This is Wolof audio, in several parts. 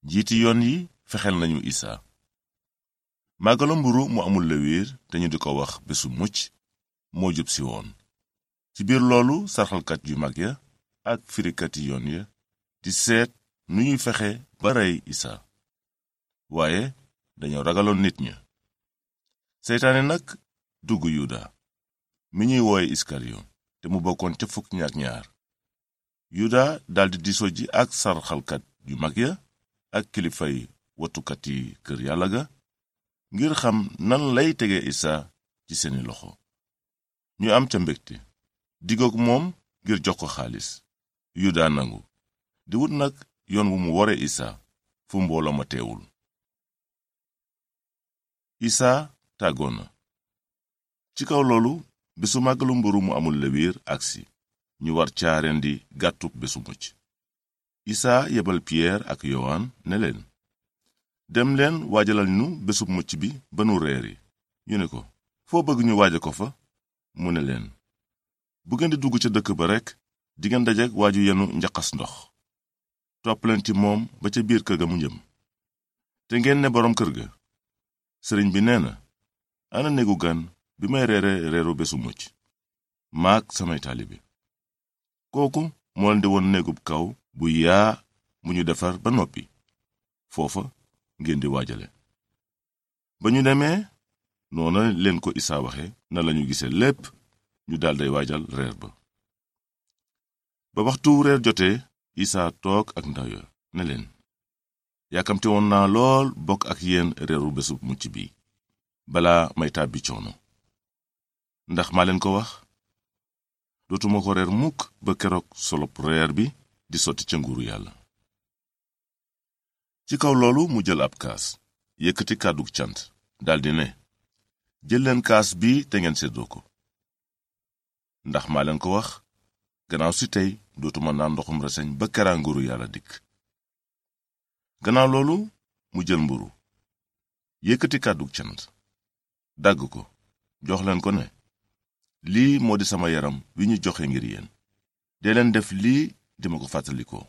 njiiti yoon yi fexeel nañu isaa màggalu mburu mu amul lewiir te ñu di ko wax bésu mucc moo jub si woon ci biir loolu sarxalkat yu mag ya ak firikati yoon ya di seet nu ñuy fexe ba rey isaa waaye dañoo ragaloon nit ña seytaane nag dugg yuda mi ñuy wooye iskariyon te mu bokkoon ca fukk ña ak ñaar yuda daldi diso ji ak sarxalkat yu mag ya ak kilifay watukat yi kër yàlla ga ngir xam nan lay tege isaa ci seeni loxo ñu am ca mbégte digook moom ngir jox ko xaalis yuda nangu di wut nag yoon wu mu wore isaa fu mbooloo ma teewul isaa tàggoo na ci kaw loolu bésu màggalu mburu mu amul lewiir agsi ñu war caareen di gàttub bésu mucc isaa yebal piyeer ak yowaan ne leen dem leen waajalal nu bésub mucc bi ba nu reeri ñu ne ko foo bëgg ñu waaja ko fa mu ne leen bu ngeen di dugg ca dëkk ba rekk dingeen dajek waaju yenu njaqas ndox topp leen ci moom ba ca biir kër ga mu jëm te ngeen ne boroom kër ga sëriñ bi nee na ana néegu gan bi may reere reeru bésu mucc maak samay taalibe kooku moo leen di woon néegub kaw bu yaa bu ñu defar ba noppi foofa ngeen di waajale ba ñu demee noona leen ko isaa waxe na lañu gise lépp ñu dalday waajal reer ba ba waxtu reer jotee isaa toog ak ndaw ya ne leen yàkkamte woon naa lool bokk ak yéen reeru bésu mucc bi balaa may tàbbi coono ndax maa leen ko wax dootuma ko reer mukk ba keroog solop reer bi di sotti ca nguuru yàlla ci kaw loolu mu jël ab kaas yëkkati kàddug cant daldi ne jël leen kaas bi te ngeen seddoo ko ndax maa leen ko wax gannaaw si tey dootuma naan ndoxum reseñ ba keraa nguuru yàlla dikk gannaaw loolu mu jël mburu yëkkati kàddug cant dagg ko jox leen ko ne lii moo di sama yaram wi ñu joxe ngir yéen dee leen def lii di ma ko fàttalikoo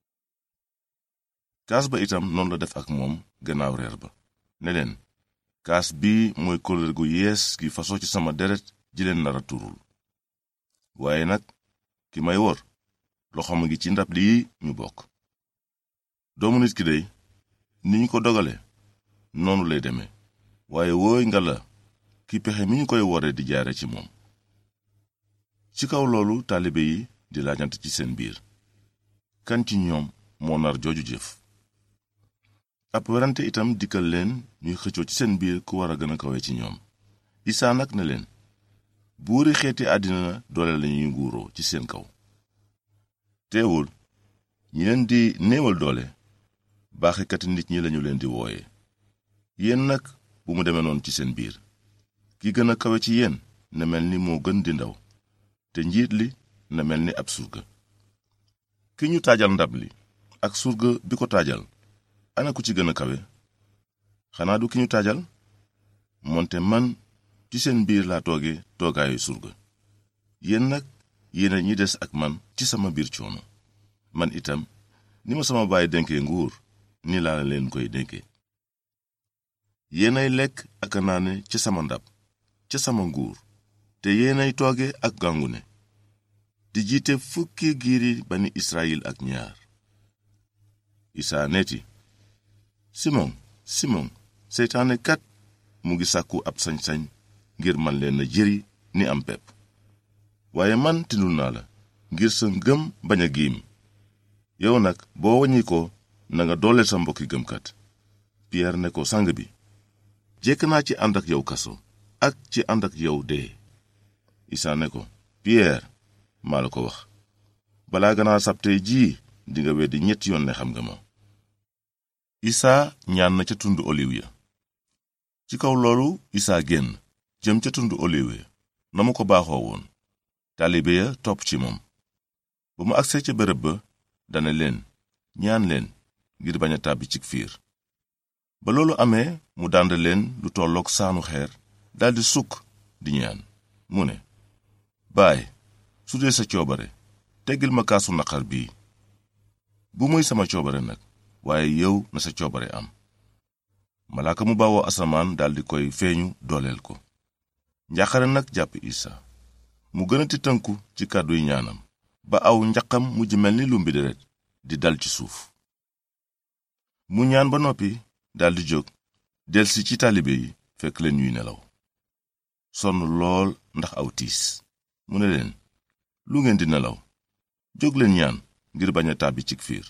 kaas ba itam noonu la def ak moom gannaaw reer ba ne leen kaas bii mooy kóllëre gu yees gi fasoo ci sama deret ji leen nara turul waaye nag ki may wor loxoom a ngi ci ndab lii ñu bokk doomu nit ki dey ni ñu ko dogale noonu lay deme waaye wooy nga la ki pexe mi ñu koy wore di jaare ci moom ci kaw loolu taalibe yi di laajante ci seen biir kan ci ñoom moo nar jooju jëf ab werante itam dikkal leen ñuy xëccoo ci seen biir ku war a gën a kawe ci ñoom isaa nag ne leen buuri xeeti àddina doole lañuy nguuroo ci seen kaw teewul ñi leen di néewal doole baaxekati nit ñi lañu leen di wooye yéen nag bu mu demee noonu ci seen biir ki gën a kawe ci yéen na mel ni moo gën di ndaw te njiit li na mel ni ab surga ki ñu taajal ndab li ak surga bi ko taajal ana ku ci gën a kawe xanaa du ki ñu taajal moonte man ci seen biir laa tooge toogaayu surga yéen nag yéena ñi des ak man ci sama biir coono man itam ni ma sama baay dénkee nguur ni laa leen koy dénke yéenay lekk ak a naane ca sama ndab ca sama nguur te yéenay tooge ak gàngune di jiite fukki giiri bani Israyil ak ñaar isaa neeti simon simon seytaane kat mu ngi sàkku ab sañ-sañ ngir man leen a jëri ni am pepp waaye man tindul naa la ngir sa ngëm bañ a giim yow nag boo waññi ko nanga dooleel sa mbokki gëmkat piyeer ne ko sang bi jekk naa ci ànd ak yow kaso ak ci ànd ak yow dee isaa ne ko piyeer maa la ko wax balaa ganaar sabtee jii dinga weddi ñetti yoon ne xam nga ma isaa ñaan na ca tund oliw ya ci kaw loolu isaa génn jëm ca tund oliw ya na mu ko baaxoo woon taalibe ya topp ci moom ba mu agsee ca bërëb ba dana leen ñaan leen ngir bañ a tàbbi ci fiir ba loolu amee mu dànd leen lu tollook saanu xeer daldi sukk di ñaan mu ne baay su dee sa coobare teggil ma kaasu naqar bii bu muy sama coobare nag waaye yow na sa coobare am malaaka mu bawoo asamaan daldi koy feeñu dooleel ko njàqare nag jàpp isa mu gën a ti tënku ci kàdduy ñaanam ba aw njaqam mujj mel ni lumbi deret di dal ci suuf mu ñaan ba noppi daldi jóg delsi ci taalibe yi fekk leen ñuy nelaw sonn lool ndax aw tiis mu ne leen lu ngeen di nelaw jóg leen ñaan ngir bañ a tàbbi cig fiir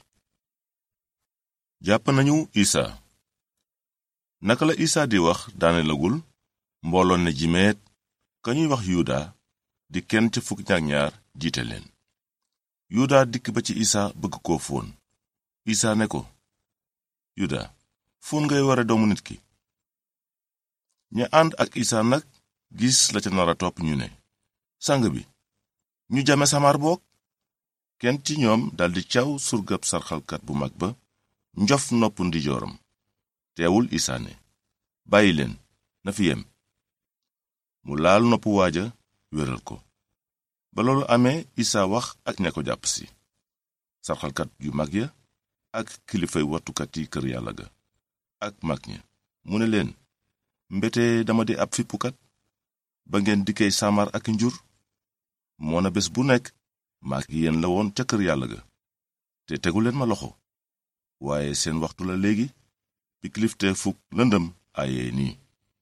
jàpp nañu isa naka la isa di wax daanelagul mbooloon ne jimeet ka ñuy wax yuda di kenn ca fukk ñaak ñaar jiite leen yuda dikk ba ci isa bëgg koo fóon isa ne ko yuda fóon ngay ware doomu nit ki ña ànd ak isa nag gis la ca nara topp ñu ne sang bi ñu jame samar boog kenn ci ñoom daldi caw surgab sarxalkat bu mag ba njof nopp ndijooram teewul isa ne bàyyi leen na fi yem mu laal nopp waaja wéral ko ba loolu amee isa wax ak ña ko jàpp si sarxalkat yu mag ya ak kilifay wattukat yi kër yàlla ga ak mag ña mu ne leen mbete dama di ab fippukat ba ngeen dikkee samar ak njur moona bés bu nekk maak yéen la woon ca kër yàlla ga te tegu leen ma loxo waaye seen waxtu la léegi bi kilifte fukk lëndëm ayee nii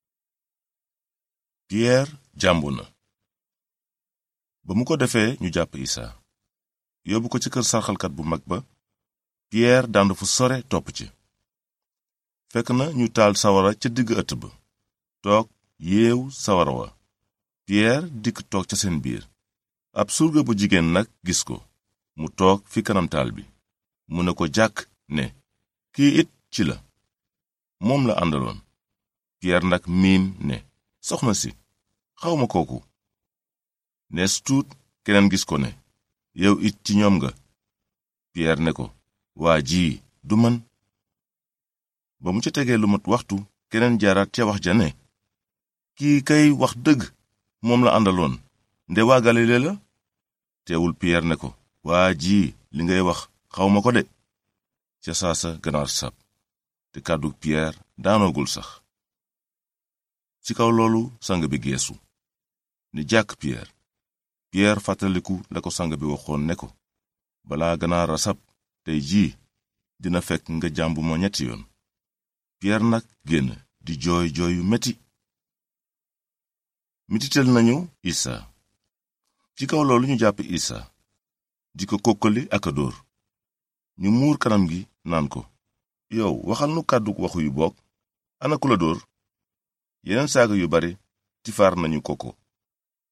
piyeer jàmbu na ba mu ko defee ñu jàpp isa yóbbu ko ci kër sarxalkat bu mag ba piyeer dànd fu sore topp ci fekk na ñu taal sawara ca digg ëtt ba toog yeew sawara wa piyeer dikk toog ca seen biir ab surga bu jigéen nag gis ko mu toog fi kanam taal bi mu ne ko jàkk ne kii it ci la moom la àndaloon piyeer nag miim ne soxna si xawma kooku nees tuut keneen gis ko ne yow it ci ñoom nga piyeer ne ko waa jii du man ba mu ca tegee lu mat waxtu keneen jaaraat ca wax ja ne kii kay wax dëgg moom la àndaloon nde waa galile la teewul piyeer ne ko waa jii li ngay wax xawma ko de ca saasa ganaar sab te kàddu piyeer daanoogul sax ci kaw loolu sang bi geesu ni jàkk piyeer piyeer fàttaliku la ko sang bi waxoon ne ko balaa ganaar a sab tey jii dina fekk nga jàmbu ma ñetti yoon piyeer nag génn di jooy jooy yu metti mititel nañu isa ci kaw loolu ñu jàpp isa di ko kokkali ak a dóor ñu muur kanam gi naan ko yow waxal nu kàddu waxu yu bokk ana ku la dóor yeneen saaga yu bare tifaar nañu ko ko